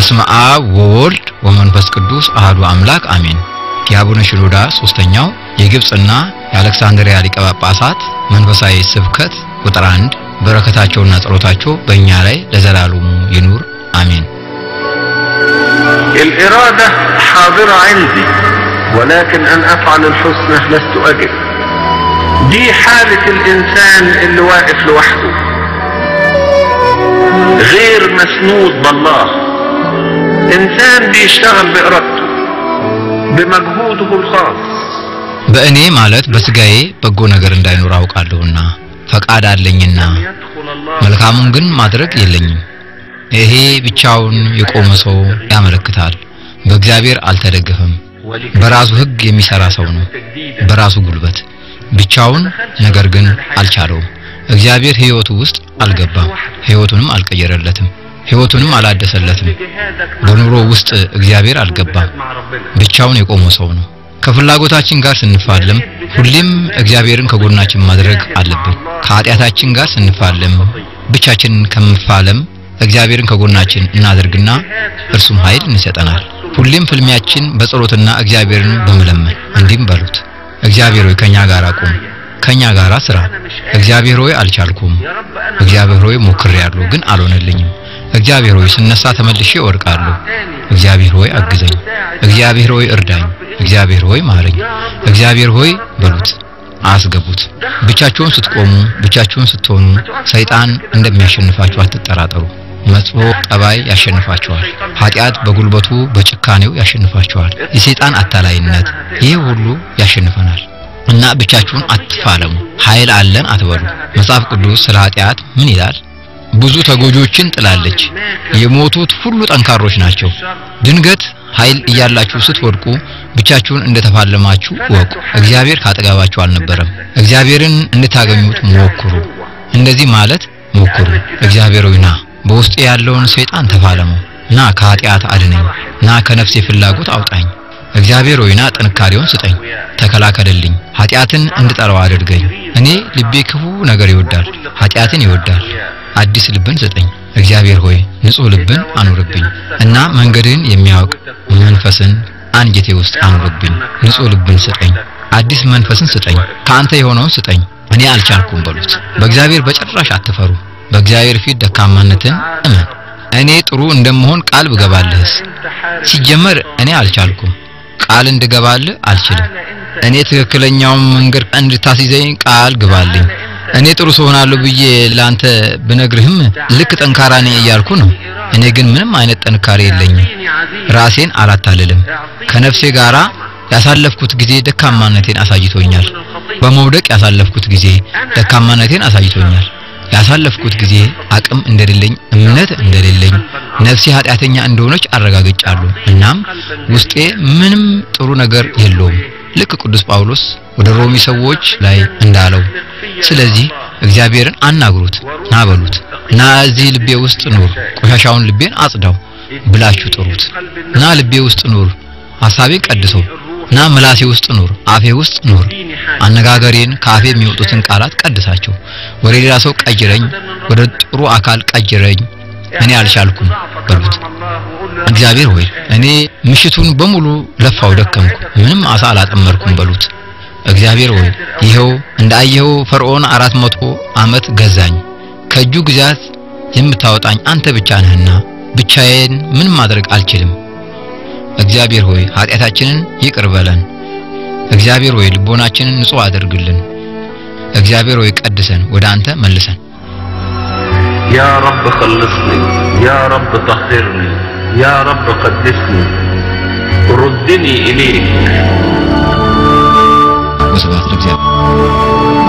በስመ አብ ወወልድ ወመንፈስ ቅዱስ አህዱ አምላክ አሜን። የአቡነ ሽኖዳ ሶስተኛው የግብጽና የአሌክሳንድሪያ ሊቀ ጳጳሳት መንፈሳዊ ስብከት ቁጥር አንድ በረከታቸውና ጸሎታቸው በእኛ ላይ ለዘላለሙ ይኑር አሜን። الإرادة حاضرة عندي ولكن أن أفعل الحسنى لست أجد دي حالة الإنسان اللي واقف لوحده غير مسنود بالله إنسان بيشتغل بإرادته بمجهوده الخاص በእኔ ማለት በስጋዬ በጎ ነገር እንዳይኖር አውቃለሁና ፈቃድ አለኝና يدخل الله መልካሙን ግን ማድረግ የለኝም። ይሄ ብቻውን የቆመ ሰው ያመለክታል። በእግዚአብሔር አልተደገፈም። በራሱ ሕግ የሚሰራ ሰው ነው። በራሱ ጉልበት ብቻውን፣ ነገር ግን አልቻለውም። እግዚአብሔር ሕይወቱ ውስጥ አልገባም። ሕይወቱንም አልቀየረለትም። ሕይወቱንም አላደሰለትም። በኑሮ ውስጥ እግዚአብሔር አልገባም። مع ربنا ብቻውን የቆመ ሰው ነው። ከፍላጎታችን ጋር ስንፋለም ሁሌም እግዚአብሔርን ከጎናችን ማድረግ አለብን። ከኃጢአታችን ጋር ስንፋለም ብቻችንን ከምፋለም እግዚአብሔርን ከጎናችን እናድርግና እርሱም ኃይል እንሰጠናል። ሁሌም ፍልሚያችን በጸሎትና እግዚአብሔርን በመለመን እንዲህም በሉት፣ እግዚአብሔር ሆይ ከኛ ጋር ቁም፣ ከኛ ጋር ስራ። እግዚአብሔር ሆይ አልቻልኩም፣ يا رب أنا እግዚአብሔር ሆይ ሞክሬያለሁ፣ ግን አልሆነልኝም። እግዚአብሔር ሆይ ስነሳ ተመልሼ እወድቃለሁ። እግዚአብሔር ሆይ አግዘኝ፣ እግዚአብሔር ሆይ እርዳኝ፣ እግዚአብሔር ሆይ ማረኝ፣ እግዚአብሔር ሆይ በሉት፣ አስገቡት። ብቻችሁን ስትቆሙ፣ ብቻችሁን ስትሆኑ ሰይጣን እንደሚያሸንፋችሁ አትጠራጠሩ። መጥፎ ጠባይ ያሸንፋችኋል። ኃጢአት በጉልበቱ በጭካኔው ያሸንፋችኋል። የሰይጣን አታላይነት ይህ ሁሉ ያሸንፈናል። እና ብቻችሁን አትፋለሙ። ኃይል አለን አትበሉ። መጽሐፍ ቅዱስ ስለ ኃጢአት ምን ይላል? ብዙ ተጎጆችን ጥላለች። የሞቱት ሁሉ ጠንካሮች ናቸው። ድንገት ኃይል እያላችሁ ስትወድቁ ብቻችሁን እንደተፋለማችሁ እወቁ። እግዚአብሔር ካጠገባችሁ አልነበረም። እግዚአብሔርን እንድታገኙት ሞክሩ። እንደዚህ ማለት ሞክሩ። እግዚአብሔር ሆይ ና፣ በውስጤ ያለውን ሰይጣን ተፋለመው። ና ከኃጢአት አድነኝ። ና ከነፍሴ ፍላጎት አውጣኝ። እግዚአብሔር ሆይ ና ጥንካሬውን ስጠኝ፣ ተከላከልልኝ። ኃጢአትን እንድጠላው አድርገኝ። እኔ ልቤ ክፉ ነገር ይወዳል፣ ኃጢአትን ይወዳል። አዲስ ልብን ስጠኝ። እግዚአብሔር ሆይ ንጹሕ ልብን አኑርብኝ እና መንገድን የሚያውቅ መንፈስን አንጀቴ ውስጥ አኑርብኝ። ንጹሕ ልብን ስጠኝ፣ አዲስ መንፈስን ስጠኝ፣ ከአንተ የሆነውን ስጠኝ። እኔ አልቻልኩም በሉት። በእግዚአብሔር በጭራሽ አትፈሩ። በእግዚአብሔር ፊት ደካማነትን እመን። እኔ ጥሩ እንደምሆን ቃል ብገባልህስ? ሲጀመር እኔ አልቻልኩም። ቃል እንድገባልህ አልችልም። እኔ ትክክለኛውን መንገድ እንድታስይዘኝ ቃል ግባልኝ። እኔ ጥሩ ሰው ሆናለሁ ብዬ ላንተ ብነግርህም ልክ ጠንካራ ነኝ እያልኩ ነው። እኔ ግን ምንም አይነት ጥንካሬ የለኝም። ራሴን አላታልልም። ከነፍሴ ጋራ ያሳለፍኩት ጊዜ ደካማነቴን አሳይቶኛል። በመውደቅ ያሳለፍኩት ጊዜ ደካማነቴን አሳይቶኛል። ያሳለፍኩት ጊዜ አቅም እንደሌለኝ፣ እምነት እንደሌለኝ፣ ነፍሴ ኃጢአተኛ እንደሆነች አረጋግጫለሁ። እናም ውስጤ ምንም ጥሩ ነገር የለውም። ልክ ቅዱስ ጳውሎስ ወደ ሮሚ ሰዎች ላይ እንዳለው ስለዚህ እግዚአብሔርን አናግሩት፣ ና በሉት፣ ና እዚህ ልቤ ውስጥ ኑር፣ ቆሻሻውን ልቤን አጽዳው ብላችሁ ጥሩት። ና ልቤ ውስጥ ኑር፣ ሐሳቤን ቀድሰው፣ ና ምላሴ ውስጥ ኑር፣ አፌ ውስጥ ኑር። አነጋገሬን ከአፌ የሚወጡትን ቃላት ቀድሳቸው። ወደ ሌላ ሰው ቀይረኝ፣ ወደ ጥሩ አካል ቀይረኝ፣ እኔ አልቻልኩም በሉት። እግዚአብሔር ሆይ እኔ ምሽቱን በሙሉ ለፋው ደከምኩ፣ ምንም አሳ አላጠመርኩም በሉት። እግዚአብሔር ሆይ ይኸው እንዳየኸው ፈርዖን አራት መቶ ዓመት ገዛኝ። ከእጁ ግዛት የምታወጣኝ አንተ ብቻ ነህና ብቻዬን ምንም ማድረግ አልችልም። እግዚአብሔር ሆይ ኃጢአታችንን ይቅር በለን። እግዚአብሔር ሆይ ልቦናችንን ንጹሕ አድርግልን። እግዚአብሔር ሆይ ቀድሰን፣ ወደ አንተ መልሰን። يا رب خلصني يا رب طهرني يا رب قدسني ردني إليك ወስብሐት ለእግዚአብሔር።